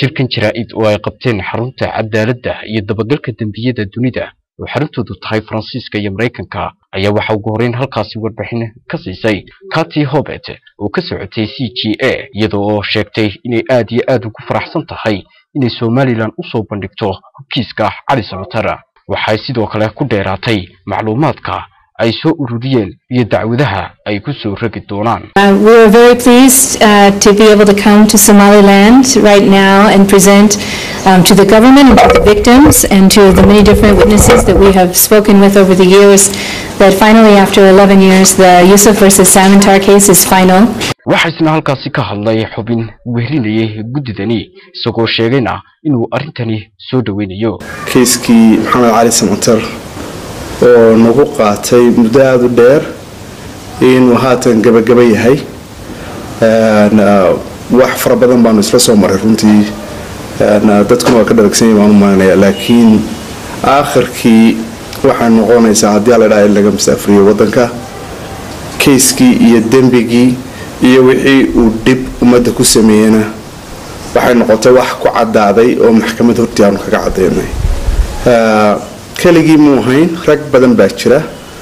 shirkan jaraa'id oo ay qabteen xarunta cadaaladda iyo dabagalka dembiyada dunida oo xaruntoodu tahay faransiiska iyo maraykanka ayaa waxaa ugu horreyn halkaasi warbixin ka siisay kati hobet oo ka socotay c g a iyada oo sheegtay inay aad iyo aad ugu faraxsan tahay inay somalilan u soo bandhigto kiiska cali samatara waxay sidoo kale ku dheeraatay macluumaadka ay soo ururiyeen iyo dacwadaha ay ku soo ragi doonaan Uh, we are very pleased uh, to be able to come to Somaliland right now and present um, to the government and to the victims and to the many different witnesses that we have spoken with over the years that finally, after 11 years, the Yusuf versus Samantar case is final. waxaa isna halkaasi ka hadlay xubin wehrinayay guddidani isagoo sheegayna inuu arrintani soo dhoweynayo kiiskii maxamed cali samater oo nagu qaatay muddo aada u dheer inuu haatan gabagaba yahay Een, uh, wax fara badan baanu isla soo maray runtii Een, uh, dadkuna waa ka dharagsanyahi baan u malanaya laakiin aakhirkii waxay noqonaysaa haddii alla dhaha in laga masaafuriyo waddanka kayskii iyo dembigii iyo wixii uu dhib ummadda ku sameeyena waxay noqotay wax ku cadaaday oo maxkamad hortii aanu kaga cadaynay Uh, keligii muu ahayn rag badan baa jira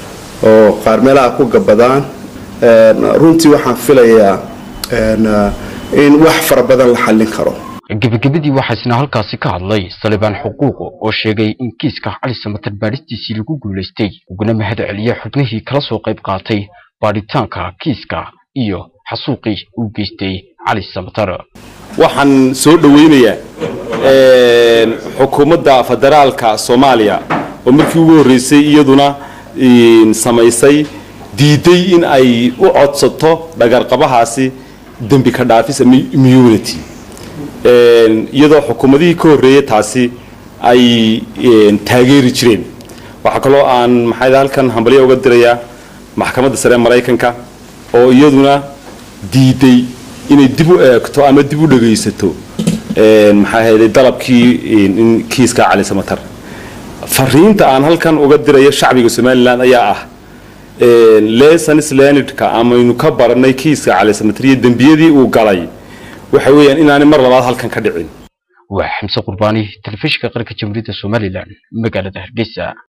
oo qaar meelaha ku gabadaan Een, runtii waxaan filayaa een, uh, in wax fara badan la xallin karo gebagabadii waxaa isna halkaasi ka hadlay salibaan xuquuqo oo sheegay in kiiska cali samatar baadhistiisii lagu guulaystay uguna mahad celiyay xubnihii kala soo qayb qaatay baadhitaanka kiiska iyo xasuuqii uu geystay cali samatar waxaan soo dhoweynayaa een, xukuumadda federaalka soomaaliya oo markii ugu horreysay iyaduna een, samaysay diiday in ay u codsato dhagarqabahaasi dembi ka dhaafis ama immunity Een, iyadoo xukuumadihii ka horreeyay taasi ay een, taageeri jireen waxaa kaloo aan maxay halkan hambalyo uga dirayaa maxkamadda sare ee maraykanka oo iyaduna diiday inay dib u eegto ama dib u dhagaysato een, maxaa ahayday dalabkii een, in kiiska cali samatar fariinta aan halkan uga dirayo shacbiga somalilan ayaa ah een, lessons learnedka amaynu ka baranay kiiska cali samatar iyo dembiyadii uu galay waxa weeyaan inaanay mar labaad halkan ka dhicin waa xamse qurbaani telefishinka qaranka jamhuuriyadda somalilan magaalada hargeysa